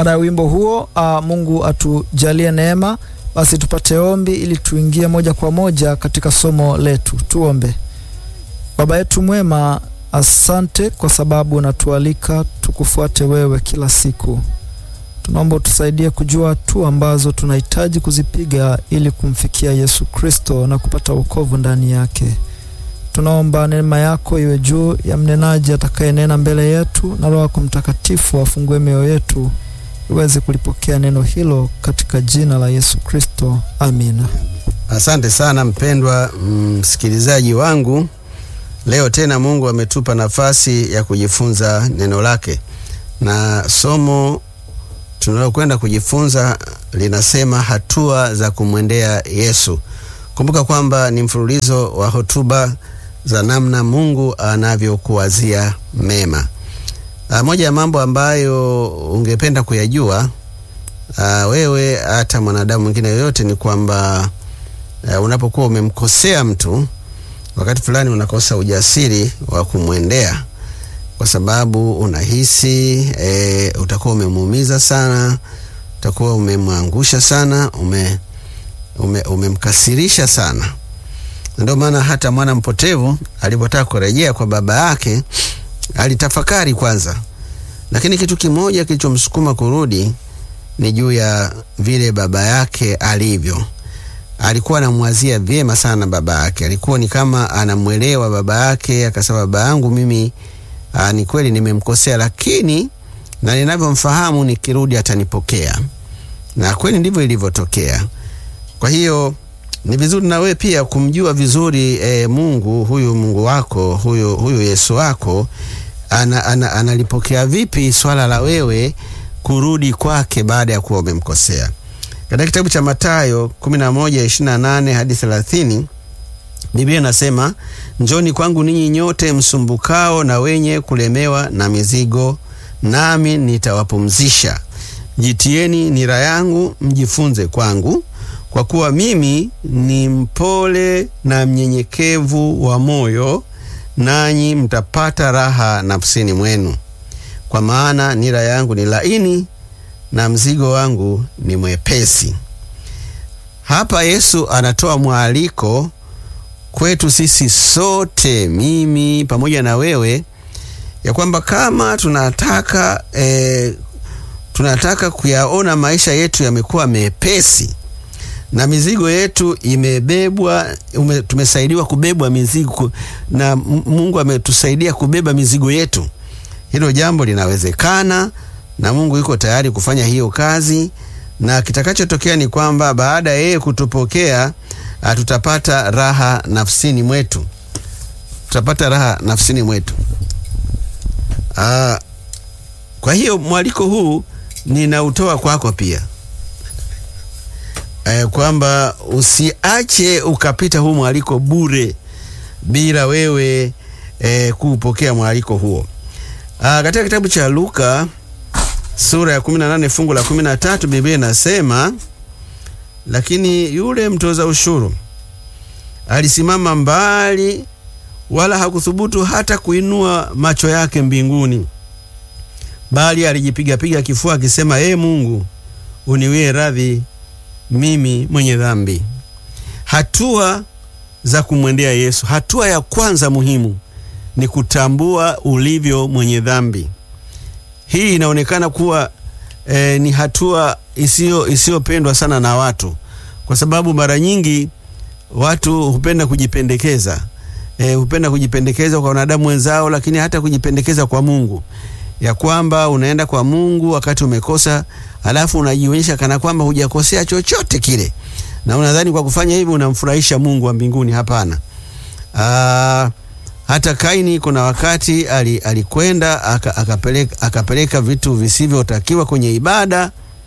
Baada ya wimbo huo, uh, Mungu atujalie neema, basi tupate ombi ili tuingie moja kwa moja katika somo letu. Tuombe. Baba yetu mwema, asante kwa sababu unatualika tukufuate wewe kila siku. Tunaomba utusaidie kujua hatua ambazo tunahitaji kuzipiga ili kumfikia Yesu Kristo na kupata wokovu ndani yake. Tunaomba neema yako iwe juu ya mnenaji atakayenena mbele yetu, na Roho yako Mtakatifu afungue mioyo yetu iweze kulipokea neno hilo katika jina la Yesu Kristo, amina. Asante sana mpendwa msikilizaji wangu. Leo tena Mungu ametupa nafasi ya kujifunza neno lake, na somo tunalokwenda kujifunza linasema hatua za kumwendea Yesu. Kumbuka kwamba ni mfululizo wa hotuba za namna Mungu anavyokuwazia mema. A, moja ya mambo ambayo ungependa kuyajua a, wewe hata mwanadamu mwingine yoyote ni kwamba unapokuwa umemkosea mtu, wakati fulani unakosa ujasiri wa kumwendea kwa sababu unahisi e, utakuwa umemuumiza sana, utakuwa umemwangusha sana, ume umemkasirisha ume sana. Ndio maana hata mwana mpotevu alipotaka kurejea kwa baba yake alitafakari kwanza, lakini kitu kimoja kilichomsukuma kurudi ni juu ya vile baba yake alivyo. Alikuwa anamwazia vyema sana baba yake, alikuwa ni kama anamwelewa baba yake. Akasema, baba yangu mimi aa, ni kweli nimemkosea, lakini na ninavyomfahamu nikirudi atanipokea, na kweli ndivyo ilivyotokea. Kwa hiyo ni vizuri na wewe pia kumjua vizuri e, Mungu huyu Mungu wako huyu, huyu Yesu wako ana, ana, analipokea vipi swala la wewe kurudi kwake baada ya kuwa umemkosea. Katika kitabu cha Mathayo 11:28 hadi 30 Biblia inasema, njoni kwangu ninyi nyote msumbukao na wenye kulemewa na mizigo, nami nitawapumzisha. Jitieni nira yangu, mjifunze kwangu kwa kuwa mimi ni mpole na mnyenyekevu wa moyo, nanyi mtapata raha nafsini mwenu, kwa maana nira yangu ni laini na mzigo wangu ni mwepesi. Hapa Yesu anatoa mwaliko kwetu sisi sote, mimi pamoja na wewe, ya kwamba kama tunataka eh, tunataka kuyaona maisha yetu yamekuwa mepesi na mizigo yetu imebebwa ume, tumesaidiwa kubebwa mizigo na Mungu ametusaidia kubeba mizigo yetu. Hilo jambo linawezekana na Mungu yuko tayari kufanya hiyo kazi, na kitakachotokea ni kwamba baada ya yeye kutupokea tutapata raha nafsini mwetu, tutapata raha nafsini mwetu. Aa, kwa hiyo mwaliko huu ninautoa kwako pia Eh, kwamba usiache ukapita huu mwaliko bure bila wewe eh, kuupokea mwaliko huo. Ah, katika kitabu cha Luka sura ya 18 fungu la 13 Biblia inasema, lakini yule mtoza ushuru alisimama mbali, wala hakuthubutu hata kuinua macho yake mbinguni, bali alijipigapiga kifua akisema, ee Mungu uniwie radhi mimi mwenye dhambi. Hatua za kumwendea Yesu, hatua ya kwanza muhimu ni kutambua ulivyo mwenye dhambi. Hii inaonekana kuwa e, ni hatua isiyo isiyopendwa sana na watu, kwa sababu mara nyingi watu hupenda kujipendekeza e, hupenda kujipendekeza kwa wanadamu wenzao, lakini hata kujipendekeza kwa Mungu, ya kwamba unaenda kwa Mungu wakati umekosa alafu unajionyesha kana kwamba hujakosea chochote kile, na unadhani kwa kufanya hivyo unamfurahisha Mungu wa mbinguni. Hapana. Aa, hata Kaini kuna wakati alikwenda akapeleka, akapeleka vitu visivyotakiwa kwenye ibada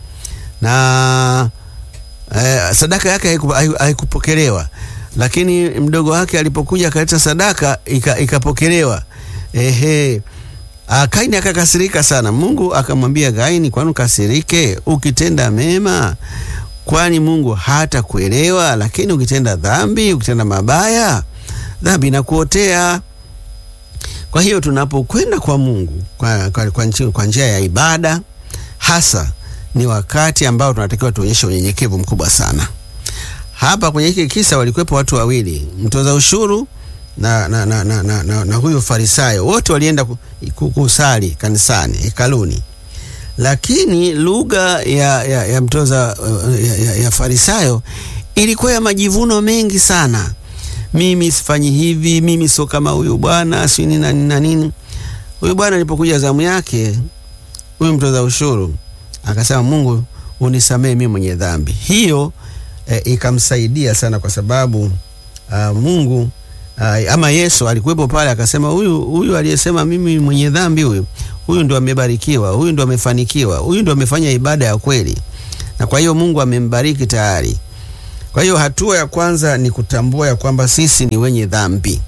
na eh, sadaka yake haikupokelewa, lakini mdogo wake alipokuja akaleta sadaka ikapokelewa. Ehe. Kaini akakasirika sana. Mungu akamwambia Kaini, kwani ukasirike? Ukitenda mema, kwani Mungu hata kuelewa? Lakini ukitenda dhambi, ukitenda mabaya, dhambi inakuotea. Kwa hiyo tunapokwenda kwa Mungu kwa, kwa, kwa njia ya ibada hasa ni wakati ambao tunatakiwa tuonyeshe unyenyekevu mkubwa sana. Hapa kwenye hiki kisa walikuwepo watu wawili, mtoza ushuru na, na, na, na, na, na, na huyu Farisayo. Wote walienda ku- ku- kusali kanisani hekaluni, lakini lugha ya, ya, ya mtoza uh, ya, ya, ya Farisayo ilikuwa ya majivuno mengi sana. Mimi sifanyi hivi, mimi sio kama huyu bwana, si nini na nini na nini. Huyu bwana alipokuja zamu yake, huyu mtoza ushuru akasema, Mungu unisamehe mimi mwenye dhambi. Hiyo eh, ikamsaidia sana kwa sababu uh, Mungu uh, ama Yesu alikuwepo pale, akasema huyu huyu aliyesema mimi mwenye dhambi huyu huyu ndo amebarikiwa, huyu ndo amefanikiwa, huyu ndo amefanya ibada ya kweli, na kwa hiyo Mungu amembariki tayari. Kwa hiyo hatua ya kwanza ni kutambua ya kwamba sisi ni wenye dhambi,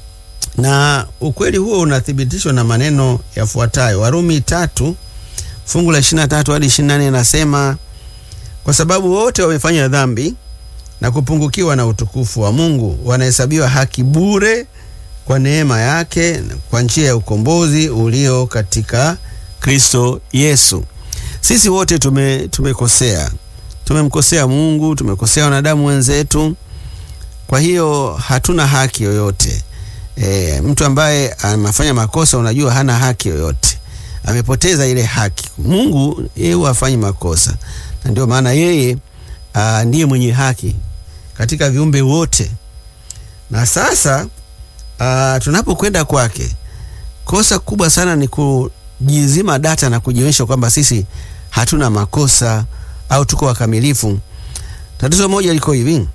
na ukweli huo unathibitishwa na maneno yafuatayo. Warumi tatu fungu la 23 hadi 24 nasema, kwa sababu wote wamefanya dhambi na kupungukiwa na utukufu wa Mungu, wanahesabiwa haki bure kwa neema yake kwa njia ya ukombozi ulio katika Kristo Yesu. Sisi wote tume tumekosea, tumemkosea Mungu, tumekosea wanadamu wenzetu. Kwa hiyo hatuna haki yoyote. E, mtu ambaye anafanya makosa, unajua hana haki yoyote, amepoteza ile haki. Mungu yeye huwa hafanyi makosa, na ndio maana yeye aa, ndiye mwenye haki katika viumbe wote. Na sasa aa, tunapokwenda kwake, kosa kubwa sana ni kujizima data na kujionyesha kwamba sisi hatuna makosa au tuko wakamilifu. Tatizo moja liko hivi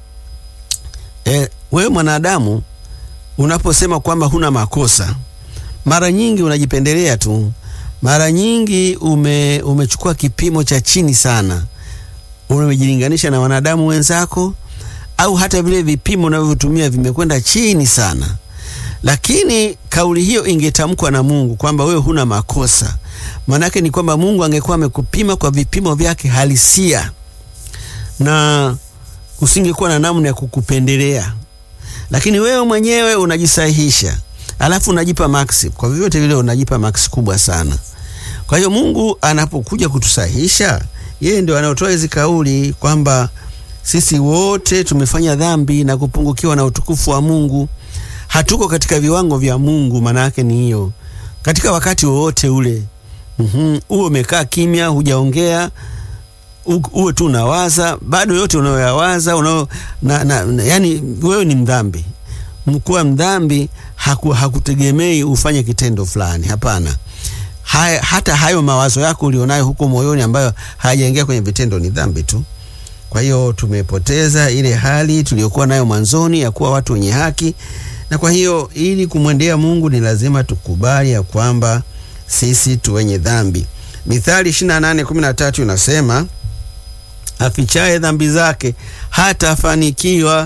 e, wewe mwanadamu unaposema kwamba huna makosa, mara nyingi unajipendelea tu. Mara nyingi ume, umechukua kipimo cha chini sana, umejilinganisha na wanadamu wenzako, au hata vile vipimo unavyotumia vimekwenda chini sana. Lakini kauli hiyo ingetamkwa na Mungu kwamba wewe huna makosa, maanake ni kwamba Mungu angekuwa amekupima kwa vipimo vyake halisia na usingekuwa na namna ya kukupendelea lakini wewe mwenyewe unajisahihisha, alafu unajipa maksi. Kwa vyovyote vile unajipa maksi kubwa sana. Kwa hiyo Mungu anapokuja kutusahihisha, yeye ndio anaotoa hizi kauli kwamba sisi wote tumefanya dhambi na kupungukiwa na utukufu wa Mungu, hatuko katika viwango vya Mungu. Maana yake ni hiyo, katika wakati wowote ule mm uwe umekaa kimya, hujaongea u- uwe tu unawaza bado yote unayoyawaza unayo, na, na, na, yani wewe ni mdhambi. Mkuwa mdhambi haku, hakutegemei ufanye kitendo fulani, hapana. Haya, hata hayo mawazo yako ulionayo huko moyoni ambayo hayajaingia kwenye vitendo ni dhambi tu. Kwa hiyo tumepoteza ile hali tuliyokuwa nayo mwanzoni ya kuwa watu wenye haki, na kwa hiyo ili kumwendea Mungu ni lazima tukubali ya kwamba sisi tu wenye dhambi. Mithali 28:13 inasema afichaye dhambi zake hatafanikiwa,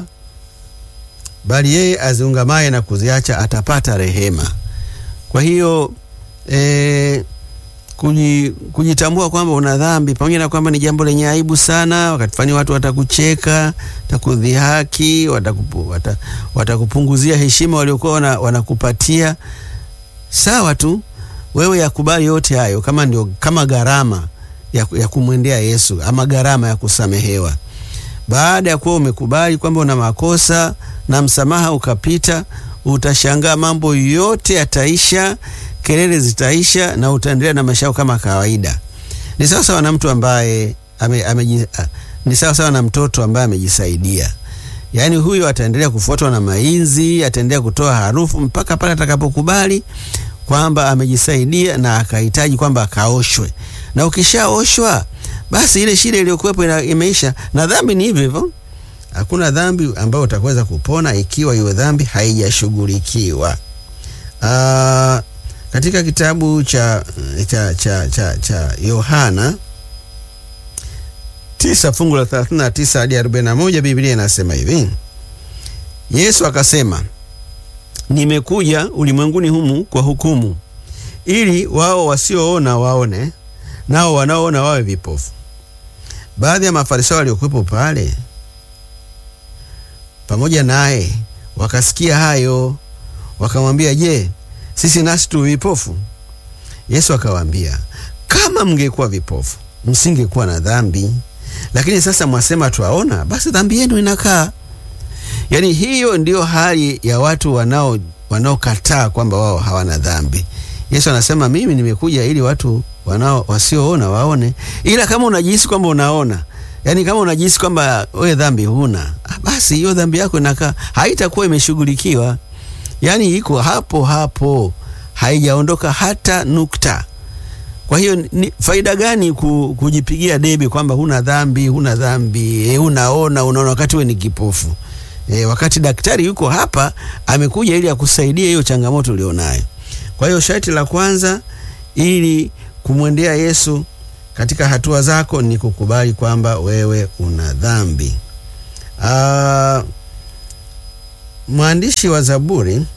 bali yeye aziungamaye na kuziacha atapata rehema. Kwa hiyo e, kuji, kujitambua kwamba una dhambi pamoja na kwamba ni jambo lenye aibu sana. Wakati fulani watu watakucheka, watakudhihaki, watakupu, wata, watakupunguzia heshima waliokuwa wana, wanakupatia. Sawa tu, wewe yakubali yote hayo kama ndio kama gharama ya, ya kumwendea Yesu ama gharama ya kusamehewa. Baada ya kuwa umekubali kwamba una makosa na msamaha ukapita, utashangaa mambo yote yataisha, kelele zitaisha na utaendelea na maisha yako kama kawaida. Ni sawa sawa na mtu ambaye ame, ame, ni sawa sawa na mtoto ambaye amejisaidia. Yaani huyo ataendelea kufuatwa na mainzi, ataendelea kutoa harufu mpaka pale atakapokubali kwamba amejisaidia na akahitaji kwamba akaoshwe. Na ukishaoshwa basi ile shida iliyokuwepo imeisha. Na dhambi ni hivyo hivyo. Hakuna dhambi ambayo utaweza kupona ikiwa hiyo dhambi haijashughulikiwa. Aa, katika kitabu cha cha cha cha cha Yohana tisa fungu la 39 hadi 41 Biblia inasema hivi: Yesu akasema, nimekuja ulimwenguni humu kwa hukumu, ili wao wasioona waone, nao wanaoona wawe vipofu. Baadhi ya Mafarisayo waliokuwepo pale pamoja naye wakasikia hayo, wakamwambia, je, sisi nasi tu vipofu? Yesu akawaambia, kama mngekuwa vipofu msingekuwa na dhambi, lakini sasa mwasema twaona, basi dhambi yenu inakaa. Yaani hiyo ndio hali ya watu wanao wanaokataa kwamba wao hawana dhambi. Yesu anasema mimi nimekuja ili watu wanao wasioona waone, ila kama unajihisi kwamba unaona, yaani kama unajihisi kwamba wewe dhambi huna, basi hiyo dhambi yako inakaa, haitakuwa imeshughulikiwa, yaani iko hapo hapo, haijaondoka hata nukta. Kwa hiyo ni faida gani ku, kujipigia debe kwamba huna dhambi, huna dhambi, e, unaona unaona wakati we ni kipofu e, wakati daktari yuko hapa amekuja ili akusaidia hiyo changamoto ulionayo. Kwa hiyo sharti la kwanza ili kumwendea Yesu katika hatua zako ni kukubali kwamba wewe una dhambi. Aa, mwandishi wa Zaburi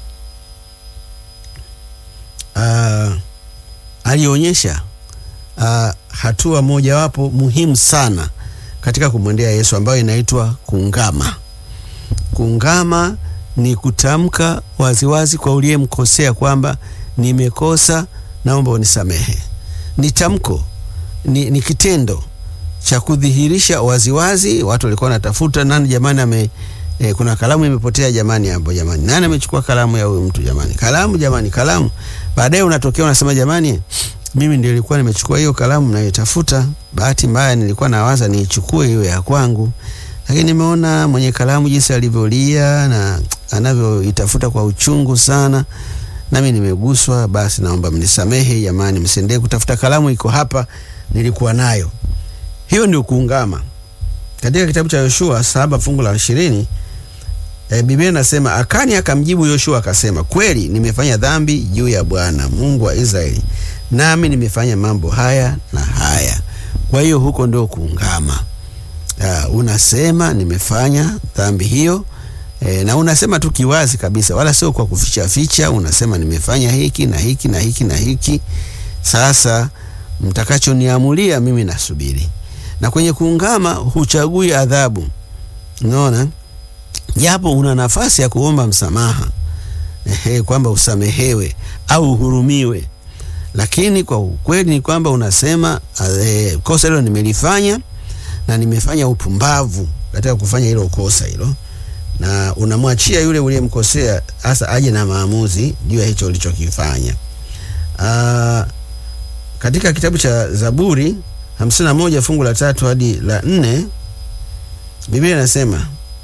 aa, alionyesha uh, hatua mojawapo muhimu sana katika kumwendea Yesu ambayo inaitwa kungama. Kungama ni kutamka waziwazi kwa uliyemkosea kwamba nimekosa, naomba unisamehe. Ni tamko, ni, ni kitendo cha kudhihirisha waziwazi. Watu walikuwa wanatafuta nani, jamani ame E, kuna kalamu imepotea jamani, hapo jamani, nani amechukua kalamu ya huyu mtu jamani? Kalamu jamani, kalamu. Baadaye unatokea unasema, jamani, mimi ndio nilikuwa nimechukua hiyo kalamu nayotafuta. Bahati mbaya nilikuwa nawaza niichukue hiyo ya kwangu, lakini nimeona mwenye kalamu jinsi alivyolia na anavyoitafuta kwa uchungu sana, nami nimeguswa. Basi naomba mnisamehe jamani, msiendelee kutafuta kalamu, iko hapa, nilikuwa nayo. Hiyo ndio kuungama. Katika kitabu cha Yoshua saba fungu la ishirini e, Biblia inasema Akani akamjibu Yoshua akasema, kweli nimefanya dhambi juu ya Bwana Mungu wa Israeli, nami nimefanya mambo haya na haya. Kwa hiyo huko ndio kuungama. Uh, unasema nimefanya dhambi hiyo e, na unasema tu kiwazi kabisa, wala sio kwa kuficha ficha. Unasema nimefanya hiki na hiki na hiki na hiki, sasa mtakachoniamulia mimi nasubiri na kwenye kuungama huchagui adhabu. Unaona, japo una nafasi ya kuomba msamaha ehe, kwamba usamehewe au uhurumiwe, lakini kwa ukweli ni kwamba unasema eh, kosa hilo nimelifanya na nimefanya upumbavu katika kufanya hilo kosa hilo, na unamwachia yule uliyemkosea hasa aje na maamuzi juu ya hicho ulichokifanya. Aa, katika kitabu cha Zaburi hamsini na moja fungu la tatu hadi la nne Biblia inasema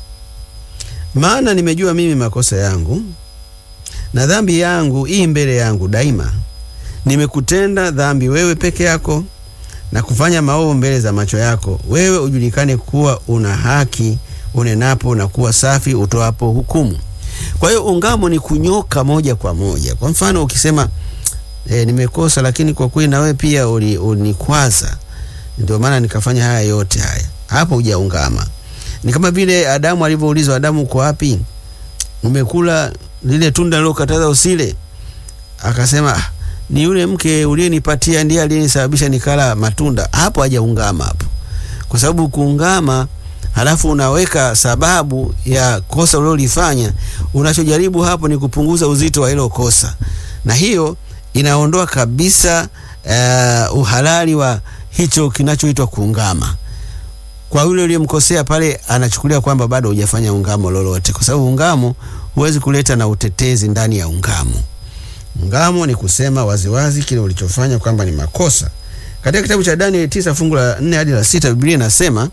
maana nimejua mimi makosa yangu na dhambi yangu ii mbele yangu daima. Nimekutenda dhambi wewe peke yako na kufanya maovu mbele za macho yako, wewe ujulikane kuwa una haki unenapo na kuwa safi utoapo hukumu. Kwa hiyo ungamo ni kunyoka moja kwa moja. Kwa mfano ukisema e, nimekosa, lakini kwa kweli na wewe pia ulikwaza ndio maana nikafanya haya yote haya. Hapo hujaungama. Ni kama vile Adamu alivyoulizwa, Adamu, uko wapi? Umekula lile tunda lilokataza usile? Akasema ni yule mke uliyenipatia ndiye aliyenisababisha nikala matunda. Hapo hajaungama hapo, kwa sababu kuungama, halafu unaweka sababu ya kosa ulilolifanya. Unachojaribu hapo ni kupunguza uzito wa hilo kosa, na hiyo inaondoa kabisa uh, uhalali wa hicho kinachoitwa kuungama. Kwa yule uliyemkosea pale, anachukulia kwamba bado hujafanya ungamo lolote, kwa sababu ungamo huwezi kuleta na utetezi ndani ya ungamo. Ungamo ni kusema waziwazi kile ulichofanya kwamba ni makosa. Katika kitabu cha Danieli tisa fungu la nne hadi la sita Biblia inasema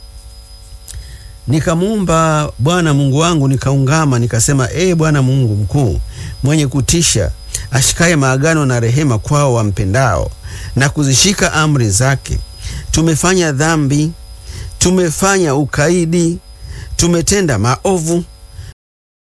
nikamuumba Bwana Mungu wangu, nikaungama nikasema, ee Bwana Mungu mkuu mwenye kutisha, ashikaye maagano na rehema kwao wampendao na kuzishika amri zake. Tumefanya dhambi, tumefanya ukaidi, tumetenda maovu,